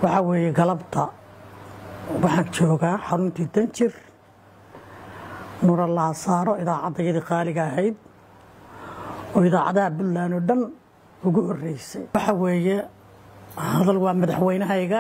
waxaa weeye galabta waxaan joogaa xaruntii danjir nura laasaaro idaacaddayadii qaaliga ahayd oo idaacadaha puntland oo dhan ugu horeysay waxa weeye hadal waa madaxweynahayga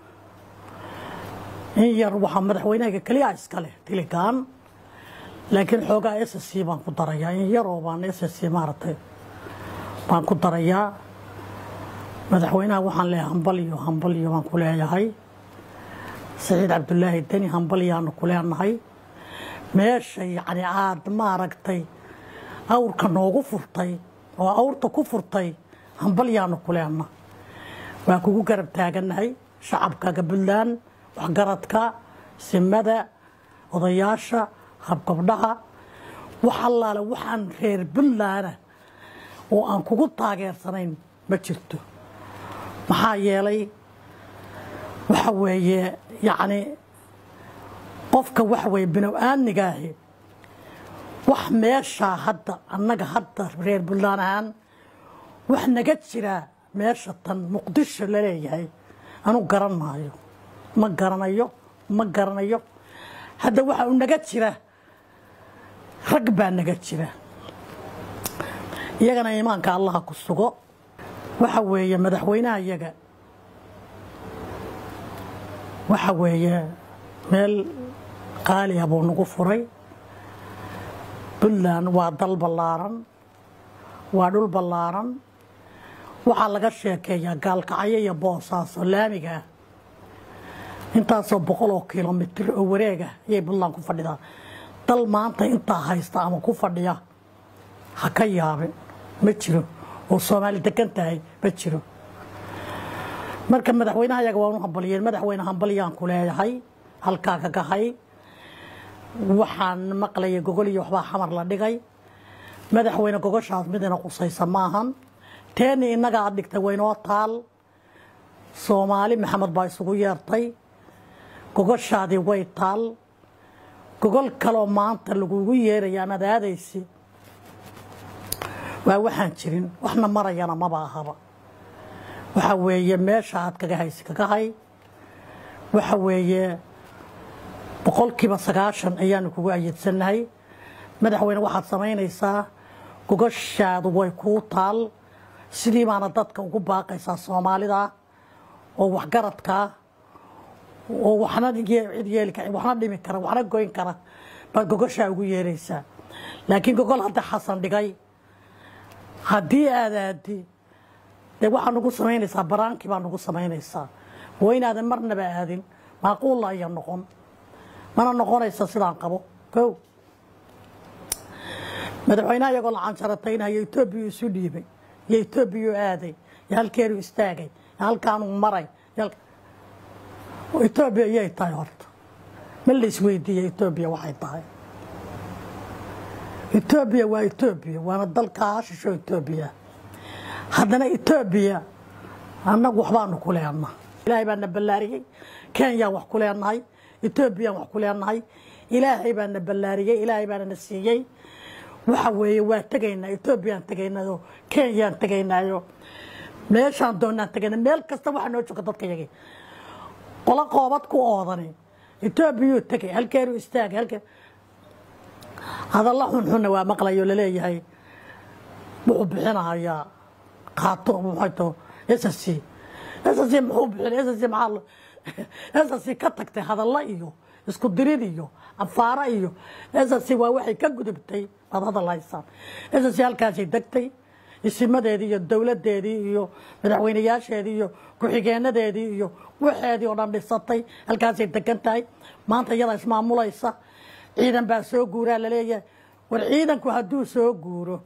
in yar waxaa madaxweynahayga keliya iskale tiligaan laakiin xoogaa s c baan ku darayaa in yaroo baan s c maaragtay baan ku darayaa madaxweynaha waxaan leeyahay hambalyo hambalyo baan ku leeyahay saciid cabdulaahi deni hambalyaanu ku leenahay meesha yacni aada maaragtay awrka noogu furtay oo awrta ku furtay hambalyaanu ku leenna waa kugu garab taagannahay shacabkaga puntland waxgaradka simada odayaasha habgabdhaha wax allaale waxaan reer puntlandna oo aan kugu taageersanayn ma jirto maxaa yeelay waxa weeye yacni qofka waxa weeye binow-aanigaahi wax meeshaa hadda annaga hadda reer puntland ahaan wax naga jiraa meesha tan muqdisho laleeyahay anu garan maayo ma garanayo ma garanayo hadda waxa u naga jira rag baa naga jira iyagana iimaanka allaha ku sugo waxa weeye madaxweynaha iyaga waxa weeye meel qaaliya buu nagu furay puntland waa dal ballaaran waa dhul ballaaran waxaa laga sheekeeyaa gaalkacyo iyo boosaaso laamiga ah intaasoo boqol oo kilomitir oo wareega ayay puntland ku fadhidaa dal maanta intaa haysta ama ku fadhiya ha ka yaabin ma jiro oo soomaali degan tahay ma jiro marka madaxweynaha yaga waan u hambaliyeen madaxweyne hambalyaan ku leeyahay halkaa ka gahay waxaan maqlayay gogol iyo waxbaa xamar la dhigay madaxweyne gogoshaas midina qusaysa maahan teeni innaga aad dhigtay waynoo taal soomaali maxamed baa isugu yeertay gogoshaadii way taal gogol kaloo maanta lagugu yeeraya amaad aadaysi waa waxaan jirin waxna marayana maba ahaba waxa weeye meesha aad kaga haysi kaga hay waxa weeye boqolkiiba sagaashan ayaanu kugu ayadsannahay madaxweyne waxaad samaynaysaa gogoshaadu way kuu taal sidii baana dadka ugu baaqaysaa soomaalida oo waxgaradkaa oo waxna cid yeeli kara waxna dhimi kara waxna goyn kara baad gogoshaa ugu yeeraysaa laakiin gogol hadda xasan dhigay haddii aad aadi dee waxaa nagu samaynaysaa baraankii baa nagu samaynaysaa waa inaadan marnaba aadin maaquulla aya noqon mana noqonaysa sidaan qabo kow madaxweynaha iyagoo la canjarataynayo etoobiya isu dhiibay iyo etoobiya aaday iyo halkeenu istaagay iyo halkaanu maray etoobiya iyay tahay horta ma la isweydiiya etoobiya waxay tahay etoobiya waa etoobiya waana dalkaa shisho etoobiya haddana etoobiya annagu waxbaanu ku leenna ilaahay baa na ballaariyey kenyaan wax ku leenahay etoobiyaan wax ku leenahay ilaahay baa na ballaariyey ilaahay baana na siiyey waxa weeye waa tegaynaa etoobiyaan tegaynayo kenyaan tegaynaayo meeshaan doonaan tegayna meel kasta waxaa noo jooga dadka yagii qolo qoobad ku oodani etoobiyuu tegay halkeenu istaagay halkeen hadalla xunxunna waa maqlayo laleeyahay wuxuu bixinahayaa qaato muxayto ssc ssc muxuu bixinay ssc maxaa ssc ka tagtay hadalla iyo isku dirid iyo afaara iyo ssc waa waxay ka gudubtay baad hadal haysaan ssc halkaasay degtay isimadeedii iyo dowladeedii iyo madaxweynayaasheedii iyo ku-xigeenadeedii iyo waxeedii oo dhan dhisatay halkaasay degan tahay maanta iyadaa ismaamulaysa ciidan baa soo guuraa laleeyahay war ciidanku hadduu soo guuro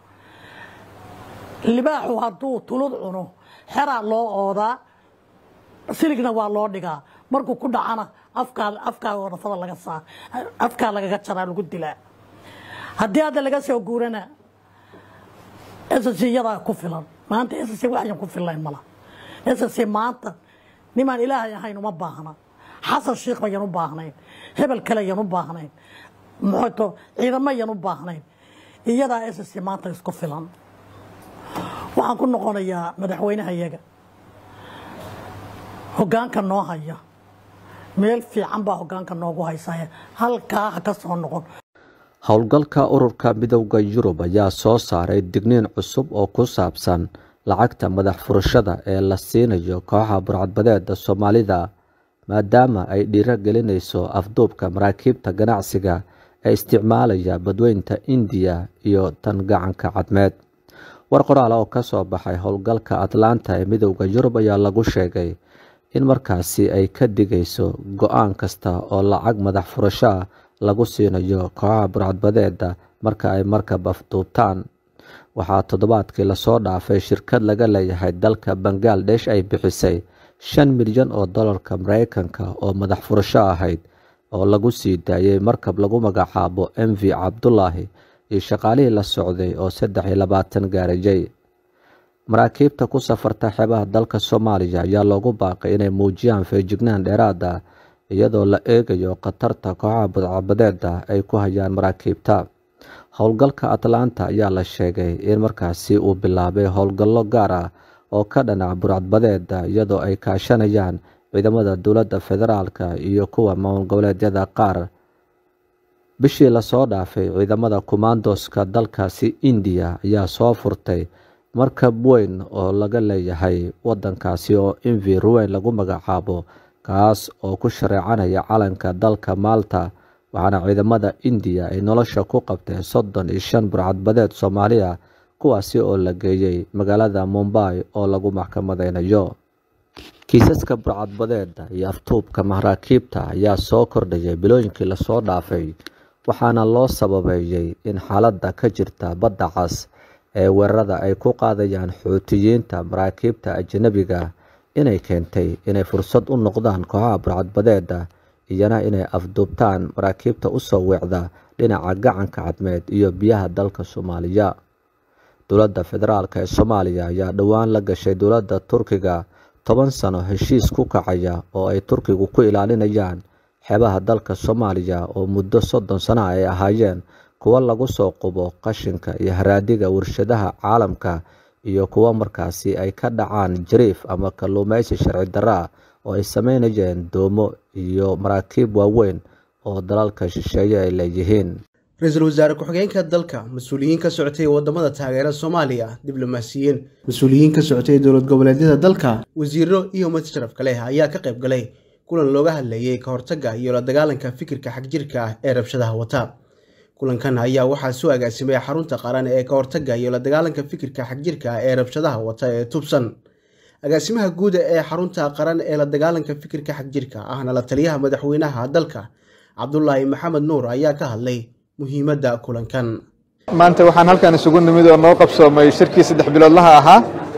libaaxu hadduu tulud cuno xeraa loo oodaa siligna waa loo dhigaa markuu ku dhacana afkaa afkaa wadafada laga saa afkaa lagaga jaraa lagu dilaa haddii hadda laga soo guurana ssc iyadaa ku filan maanta ssc waxyan ku fillayn mala ssc maanta nimaan ilaahay ahayn uma baahna xasan shiikh bayan u baahnayn hebel kale yan u baahnayn muxuuto ciidamo yan u baahnayn iyadaa ssc maanta isku filan waxaan ku noqonayaa madaxweynaha iyaga hoggaanka noo haya meel fiican baa hoggaanka noogu haysaya halkaa ha ka soo noqon howlgalka ururka midowda yurub ayaa soo saaray digniin cusub oo ku saabsan lacagta madax furashada ee la siinayo kooxa burcadbadeeda soomaalida maadaama ay dhiiro gelinayso afduubka maraakiibta ganacsiga ee isticmaalaya badweynta indiya iyo tan gacanka cadmeed war qoraal oo ka soo baxay howlgalka atlanta ee midowda yurub ayaa lagu sheegay in markaasi ay ka digayso go-aan kasta oo lacag madax furasho ah lagu siinayo kooxaha burcadbadeeda marka ay markab afduubtaan waxaa toddobaadkii lasoo dhaafay shirkad laga leeyahay dalka bangaladesh ay bixisay shan milyan oo dollarka mareykanka oo madax furasho ahayd oo lagu sii daayey markab lagu magacaabo m v cabdulaahi iyo shaqaalihii la socday oo saddex iyo labaatan gaarajay maraakiibta ku safarta xeebaha dalka soomaaliya ayaa loogu baaqay inay muujiyaan feejignaan dheeraad ah iyadoo la eegayo khatarta kooxaha budcabadeeda ay ku hayaan maraakiibta howlgalka atlanta ayaa la sheegay in markaasi uu bilaabay howlgallo gaar ah oo ka dhanac burcadbadeeda iyadoo ay kaashanayaan ciidamada dowladda federaalka iyo kuwa maamul goboleedyada qaar bishii lasoo dhaafay ciidamada kumaandoska dalkaasi indiya ayaa soo furtay markab weyn oo laga leeyahay wadankaasi oo invi ruweyn lagu magacaabo kaas oo ku shareecanaya calanka dalka maalta waxaana ciidamada indiya ay nolosha ku qabteen soddon iyo shan burcadbadeed soomaaliya kuwaasi oo la geeyey magaalada mumbai oo lagu maxkamadeynayo kiisaska burcadbadeeda iyo aftuubka maraakiibta ayaa soo kordhayay bilooyinkii lasoo dhaafay waxaana loo sababeeyey in xaaladda ka jirta badda cas ee weerarada ay ku qaadayaan xuutiyiinta maraakiibta ajanabiga inay keentay inay fursad u noqdaan kooxaha burcadbadeeda iyana inay afduubtaan maraakiibta usoo weecda dhinaca gacanka cadmeed iyo biyaha dalka soomaaliya dowladda federaalk ee soomaaliya ayaa dhowaan la gashay dowladda turkiga toban sano heshiis ku kacaya oo ay turkigu ku ilaalinayaan xeebaha dalka soomaaliya oo muddo soddon sano ay ahaayeen kuwo lagu soo qubo qashinka iyo haraadiga warshadaha caalamka iyo kuwo markaasi ay ka dhacaan jariif ama kalluumeysi sharci darro ah oo ay sameynayeen doomo iyo maraakiib waaweyn oo dalalka shisheeye ay leeyihiin ra-iisul wasaare ku-xigeenka dalka mas-uuliyiin ka socotay wadamada taageera soomaaliya diblomaasiyiin mas-uuliyiin ka socotay dowlad goboleedyada dalka wasiiro iyo mad sharafka leh ayaa ka qayb galay kulan looga hadlayay ka hortagga iyo la dagaalanka fikirka xagjirka ah ee rabshadaha wata kulankan ayaa waxaa soo agaasimay xarunta qaran ee ka hortagga iyo la dagaalanka fikirka xagjirka ah ee rabshadaha wata ee tubsan agaasimaha guuda ee xarunta qaran ee la dagaalanka fikirka xagjirka ahna la taliyaha madaxweynaha dalka cabdulaahi maxamed nuur ayaa ka hadlay muhiimadda kulankan maanta waxaan halkan isugu nimid oo noo qabsoomay shirkii saddex biloodlaha ahaa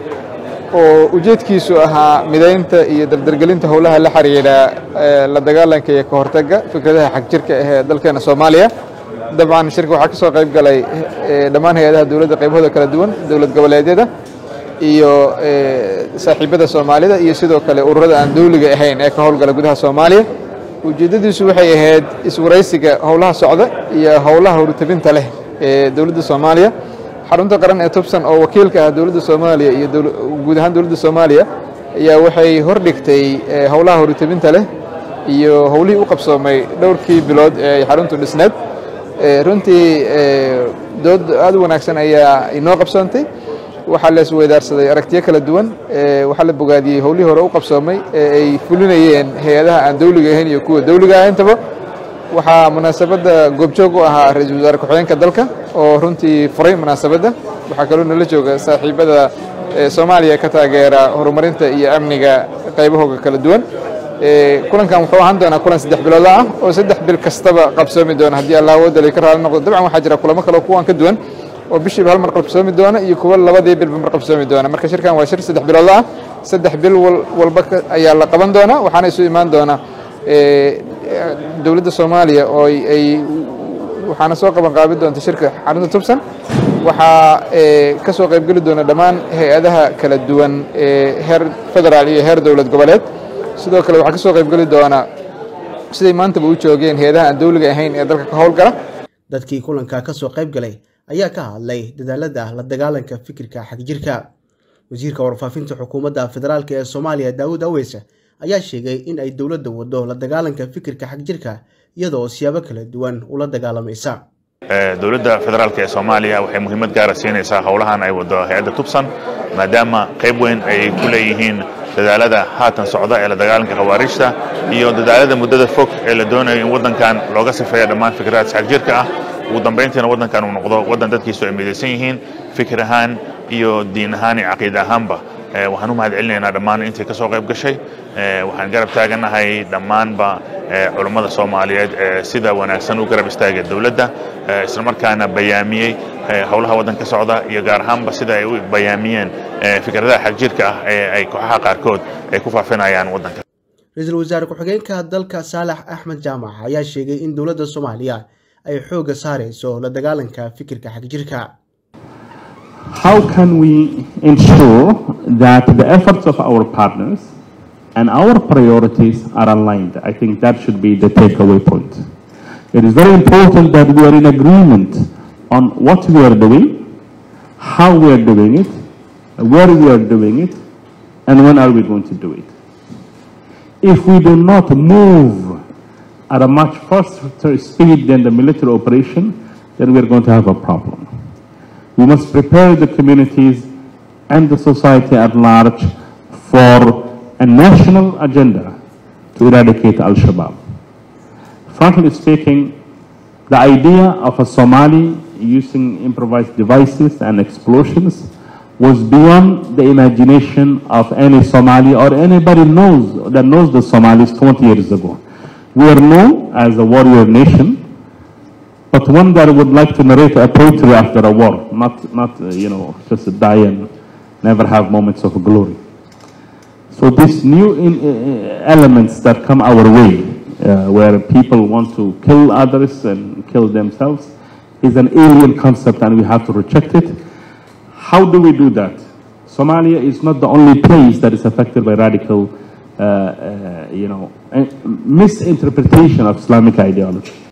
oo ujeedkiisu ahaa midaynta iyo dardargelinta howlaha la xiriira la dagaalanka iyo ka hortagga fikradaha xagjirka ah ee dalkeena soomaaliya dabcan shirka waxaa ka soo qayb galay dhammaan hay-adaha dowladda qaybahooda kala duwan dowlad goboleedyada iyo saaxiibada soomaalida iyo sidoo kale ururada aan dowliga ahayn ee ka howlgala gudaha soomaaliya ujeeddadiisu waxay ahayd iswaraysiga howlaha socda iyo howlaha horutabinta leh ee dowladda soomaaliya xarunta qaran ee tubsan oo wakiilka ah dowladda soomaaliya iyo guud ahaan dowladda soomaaliya ayaa waxay hordhigtay howlaha horutabinta leh iyo howlihii u qabsoomay dhowrkii bilood ee ay xaruntu dhisneed runtii dood aad u wanaagsan ayaa inoo qabsoontay waxaa la isweydaarsaday aragtiyo kala duwan waxaa la bogaadiyey howlihii hore u qabsoomay ee ay fulinayeen hay-adaha aan dowliga ahayn iyo kuwa dowliga ah intaba waxaa munaasabadda goobjoog u ahaa ra-iisul wasaare ku-xigeenka dalka oo runtii furay munaasabadda waxaa kaloo nala jooga saaxiibada soomaaliya ka taageera horumarinta iyo amniga qaybahooga kala duwan kulankan wuxuu ahaan doonaa kulan saddex biloodla ah oo saddex bil kastaba qabsoomi doona haddii allah awoodda ka raali noqdo dabcan waxaa jira kulamo kale oo kuwan ka duwan oo bishiiba hal mar qabsoomi doona iyo kuwo labadii bilba mar qabsoomi doona marka shirkan waa shir saddex biloodla ah saddex bil walba ayaa la qaban doonaa waxaana isu imaan doona dowladda soomaaliya oo ay waxaana soo qaban qaabin doonta shirka xarunta tubsan waxaa ka soo qaybgeli doona dhammaan hay-adaha kala duwan ee heer federaal iyo heer dowlad goboleed sidoo kale waxaa ka soo qaybgeli doona siday maantaba u joogeen hay-adaha aan dowliga ahayn ee dalka ka howlgala dadkii kulanka ka soo qayb galay ayaa ka hadlay dadaalada la dagaalanka fikirka xagjirka wasiirka warfaafinta xukuumadda federaalk ee soomaaliya daawud aweyse ayaa sheegay in ay dowladda wado la dagaalanka fikirka xagjirka iyada oo siyaabo kala duwan ula dagaalamaysa dowladda federaalk ee soomaaliya waxay muhiimad gaara siinaysaa howlahan ay wado hay-adda tubsan maadaama qayb weyn ay ku leeyihiin dadaalada haatan socda ee la dagaalanka khawaarijta iyo dadaalada muddada fog ee la doonayo in waddankan looga sifeeyo dhammaan fikradaha xagjirka ah ugu dambayntiina waddankan uu noqdo waddan dadkiisu ay midaysan yihiin fikir ahaan iyo diin ahaan iyo caqiida ahaanba waxaan u mahad celinaynaa dhammaan intii ka soo qayb gashay waxaan garab taaganahay dhammaanba culummada soomaaliyeed ee sida wanaagsan u garab istaagay dowladda islamarkaana bayaamiyey howlaha waddanka socda iyo gaar ahaanba sida ay u bayaamiyeen fikradaha xagjirka ah ee ay kooxaha qaarkood ay ku faafinayaan waddanka ra-iisul wasaare ku-xigeenka dalka saalax axmed jaamac ayaa sheegay in dowladda soomaaliya ay xoogga saarayso la dagaalanka fikirka xagjirka How can we ensure that the efforts of our partners and our priorities are aligned? I think that should be the takeaway point. It is very important that we are in agreement on what we are doing, how we are doing it, where we are doing it, and when are we going to do it. If we do not move at a much faster speed than the military operation, then we are going to have a problem. We must prepare the communities and the society at large for a national agenda to eradicate Al-Shabaab. Frankly speaking, the idea of a Somali using improvised devices and explosions was beyond the imagination of any Somali or anybody knows that knows the Somalis 20 years ago. We are known as a warrior nation, but one that would like to narrate a poetry after a war, not, not uh, you know, just die and never have moments of glory. So these new in, uh, elements that come our way, uh, where people want to kill others and kill themselves, is an alien concept and we have to reject it. How do we do that? Somalia is not the only place that is affected by radical, you know, misinterpretation of Islamic ideology.